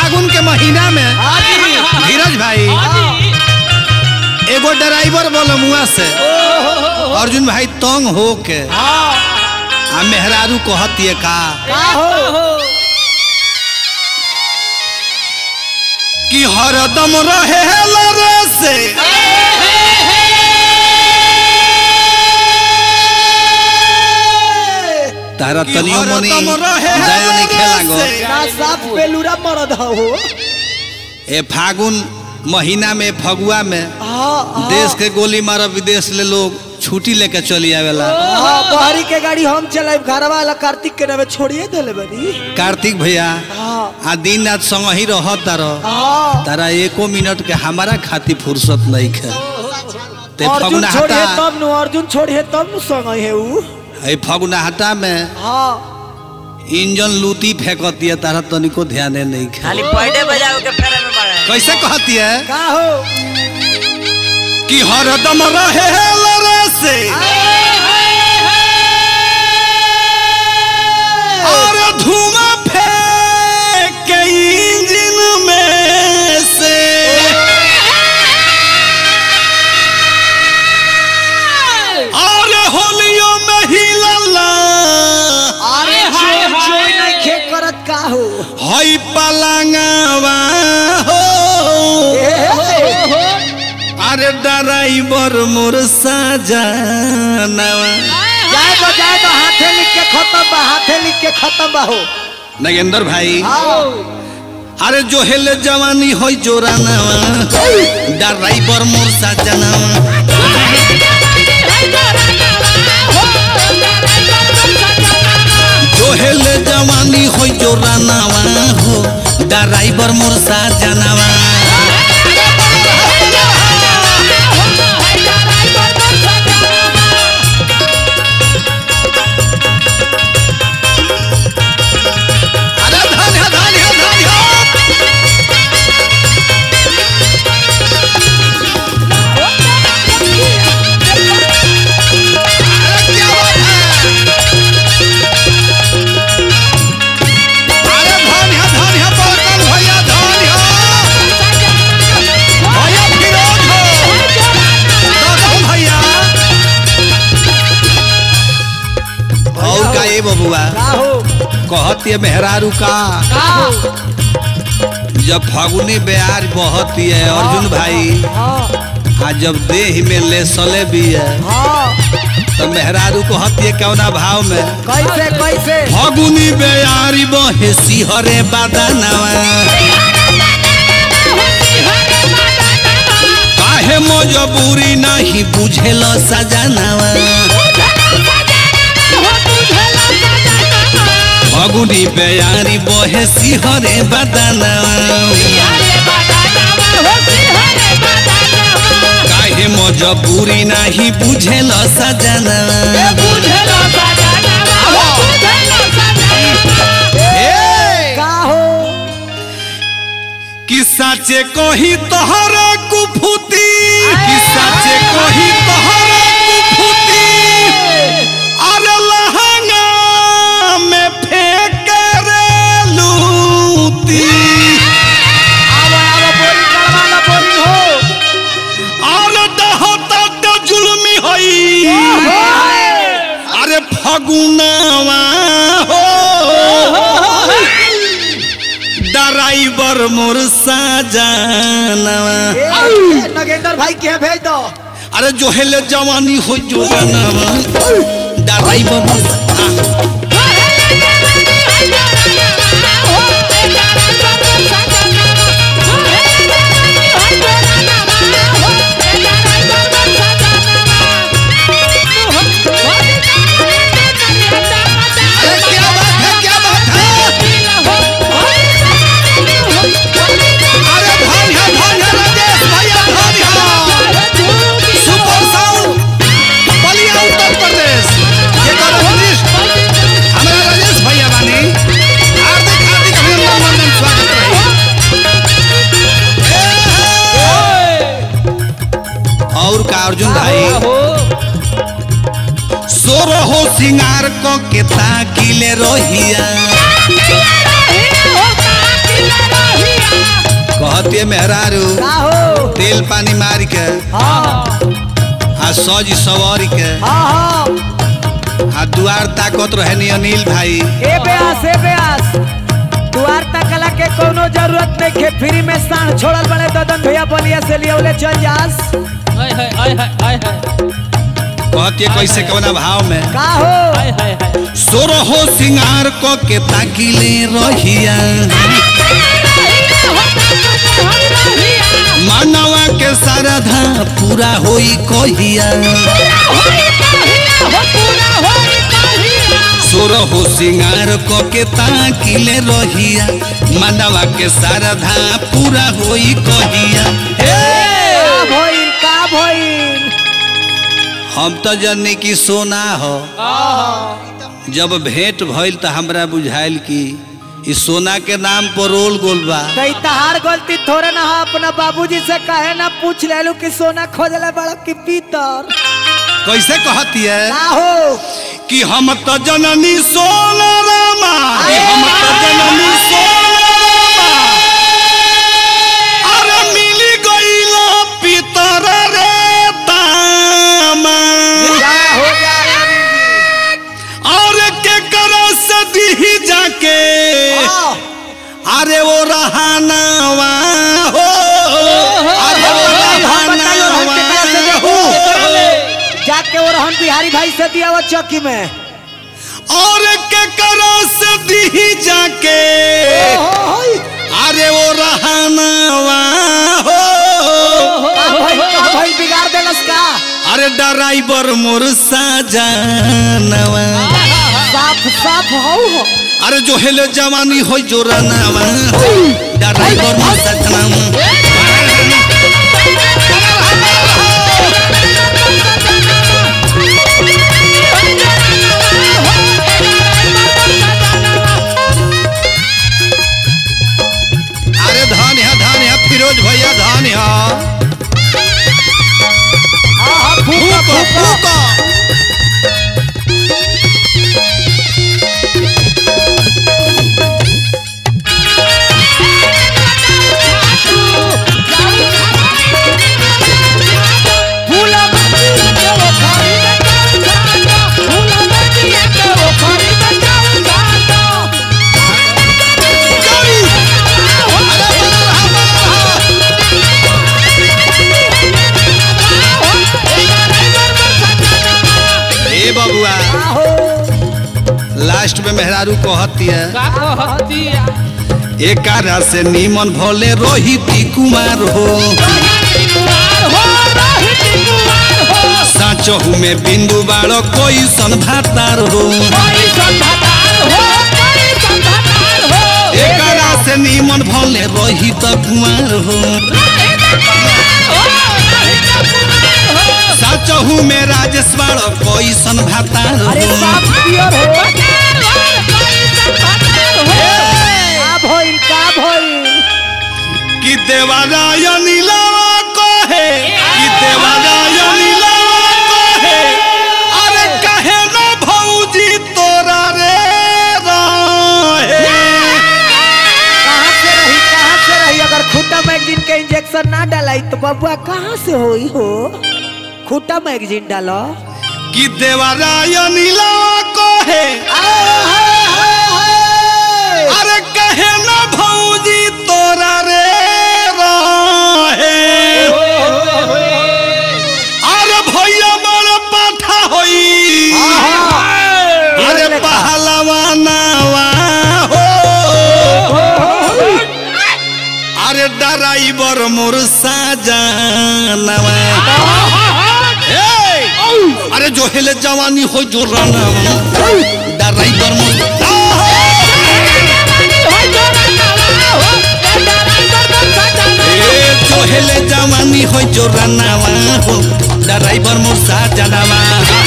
फागुन के महीना में धीरज भाई एगो ड्राइवर बोलमुआ से अर्जुन भाई तंग हो के आ मेहरारू कहतिए का कि हरदम रहे लरे से तारा तनियो मनी दया नहीं खेला गो ना साफ बेलूरा मरद हो ए फागुन महीना में फगुआ में हाँ देश के गोली मारब विदेश ले लोग छुट्टी लेके चली आवेला हाँ बहरी के गाड़ी हम चलाए घरवा वाला कार्तिक के नामे छोड़िए देले बनी कार्तिक भैया हाँ आ दिन रात संग ही रहत तारो हाँ तारा एको मिनट के हमारा खातिर फुर्सत नहीं खे ते अर्जुन फगुना छोड़िए हटा तब नु अर्जुन छोड़िए तब नु संग है ऊ ए फगुना हटा में हाँ इंजन लूटी फेंकती है तारा तनिको ध्यान नहीं खे खाली पढ़े बजाओ के फेरे में पड़ा है कैसे कहती है का हो कि हरदम रहे लरे से और धुआं फेंक के इंजन में से और होलियों में हिलला अरे जोर जोर नहीं खे करत का हो हई पलंगवा हो अरे ड्राइवर मोर सजनवा जाए तो जाए तो हाथे लिख के खत्म बा हाथे लिख के खत्म बा हो नगेंद्र भाई हाँ अरे जो हेले जवानी होई जोरानवा ड्राइवर मोर सजनवा जो हेले जवानी होई जोरानवा हो ड्राइवर मोर सजनवा अरे धन्य धन्य धन्य अरे क्या बात है अरे धन्य धन्य बर्तन भैया धन्य भैया फिरोज हो दर्शन भैया और का ए बबुआ का हो कहती है मेहरारू का का हो जब फागुनी ब्याज बहती है अर्जुन भाई हाँ आ जब देह में ले सले भी है हाँ तो मेहरारू कहती है कौना भाव में कैसे कैसे फागुनी बेयारी बहे सिहरे बादानवा काहे मजबूरी नहीं बुझेल सजनवा फागुनी बेयारी बहे सिहरे बादानवा काहे मजबूरी नहीं बुझेल सजनवा ए! का हो कि साचे कही तोहरा कुफुती कि साचे कही तोहरा कुफुती अरे लहंगा में फेंक रे लूती आवा आवा बोरी करवा ला बोरी हो अरे दहता तो जुल्मी हई अरे फगुनावा हो ड्राइवर मोर सजनवा ए, नगेंद्र भाई के भेज दो अरे जो हेले जवानी हो जो बनावा ड्राइवर मोर आ, अरे क्या बात है क्या बात है अरे धन है धन है राजेश भैया धन है सुपर साउंड बलिया उत्तर प्रदेश ये करो वरिष्ठ हमारा राजेश भैया बानी हार्दिक हार्दिक अभिनंदन वंदन स्वागत रही और का अर्जुन भाई सोर हो सिंगार को के ताकिले रोहिया कहते मेहरारू का हो तेल पानी मार के हाँ आ सज सवार के हाँ हाँ आ दुआर ताकत रहनी अनिल भाई ए बेआस ए बेआस दुआर तकला के कोनो जरूरत नहीं के फ्री में सांड छोड़ल बड़े ददन भैया बलिया से लिए चल जास हाय हाय हाय हाय हाय हाय कहते कैसे कवना भाव में का हो हाय हाय हाय सोरहो सिंगार क के ताकिले रहिया मानवा के श्रद्धा पूरा होई कहिया सोरहो सिंगार क के ताकिले रहिया मानवा के श्रद्धा पूरा होई कहिया का भइल का भइल हम तो जनी की सोना हो जब भेंट भइल त हमरा बुझाइल कि ई सोना के नाम पर रोल गोल बा कई तहार गलती थोड़े ना हो अपना बाबूजी से कहे ना पूछ लेलू कि सोना खोजले बड़ा कि पीतर कैसे कहती है का हो कि हम तो जननी सोना रामा कि हम तो जननी सोना रामा अरे मिली गईल पितर रे तामा जा हो जा और के करो से दी जाके हाँ। अरे वो रहानावा हो अरे वो हम बताइयो हम के करा से रहानावा देखू। हो जाके और हम बिहारी भाई से दिया वो चौकी में और के करो से दी जाके अरे वो रहानावा हो का भइल का भइल बिगाड़ देलस का अरे ड्राइवर मोर साजनवा साफ साफ हो हो अरे जो हेले जवानी हो जो रनावा ड्राइवर मोर साजनवा अरे धान है धान है फिरोज भैया धान है हाँ हाँ फूका फूको फूका फूको फूला बत्ती के वो खरीद फूला बत्ती के वो खरीद गई अरे बना रहा बना रहा ए बबुआ हो लास्ट में मेहरारू कहती है का कहतिया एकारा से नीमन भोले रोहिती कुमार हो साचहू में बिंदु बाड़ो कोई सन भातार हो एकारा से नीमन भोले रोहित कुमार हो साचहू में राजेश बाड़ो कोई सन भातार अरे हो साफ पियर हो का भइल का भइल कि देवारायणी लावा कहे कि देवारायणी लावा कहे अरे कहे ना भौजी तोरा रे रहे कहाँ से रही कहाँ से रही अगर खूटा मैगजीन के इंजेक्शन ना डालाई तो बबुआ कहाँ से होई हो खूटा मैगजीन डालो कि देवारायणी लावा कहे अरे कहे ना भौजी तोरा रे रहे अरे भैया बड़ पाठा होई अरे पहलवानावा हो अरे ड्राइवर मोर साजनवा ए! अरे जो हेले जवानी हो जो रनवा ड्राइवर मोर ए जो हेले जवानी हो जो रनवा हो ड्राइवर मोर साजनवा